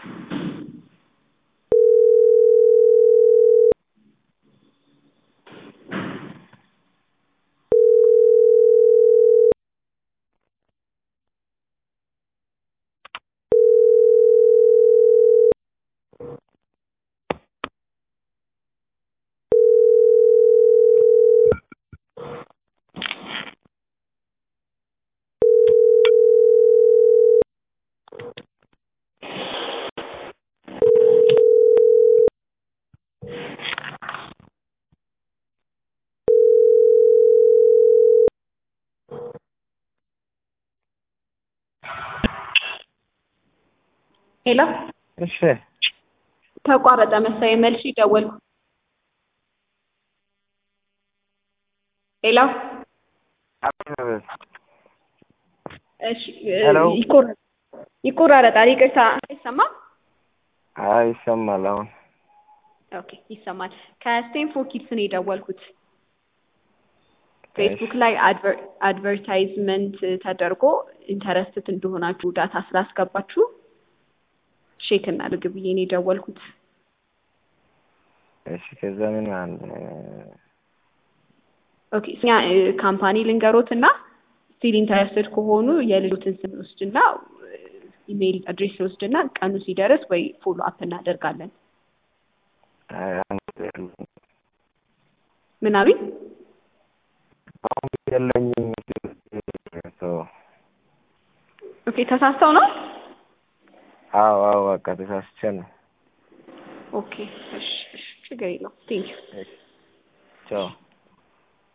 ሄሎ እሺ ተቋረጠ መሰለኝ መልሼ ደወልኩ። ሄሎ እሺ ሄሎ። ይቆራ- ይቆራረጣል። ይቅርታ አይሰማም? አይ ይሰማል አሁን። ኦኬ ይሰማል። ከስቴንፎርድ ኪድስ ነው የደወልኩት። ፌስቡክ ላይ አድቨር- አድቨርታይዝመንት ተደርጎ ኢንተረስትድ እንደሆናችሁ ዳታ ስላስገባችሁ ሼክ እናድርግ ብዬ ነው የደወልኩት። እሺ ከዛ ምን አለ? ኦኬ እኛ እ፣ ካምፓኒ ልንገሮት እና ስቲል ኢንተረስትድ ከሆኑ የልጆትን ስም ወስድና ኢሜይል አድሬስ ወስድና ቀኑ ሲደርስ ወይ ፎሎ አፕ እናደርጋለን። አይ አንድ የለኝም። ምን አሉኝ? አሁን የለኝም። ሰው ኦኬ ተሳስተው ነው? አዎ አዎ በቃ ተሳስቼ ነው። ኦኬ እሺ እሺ ችግር የለውም ቴንኪው ቻው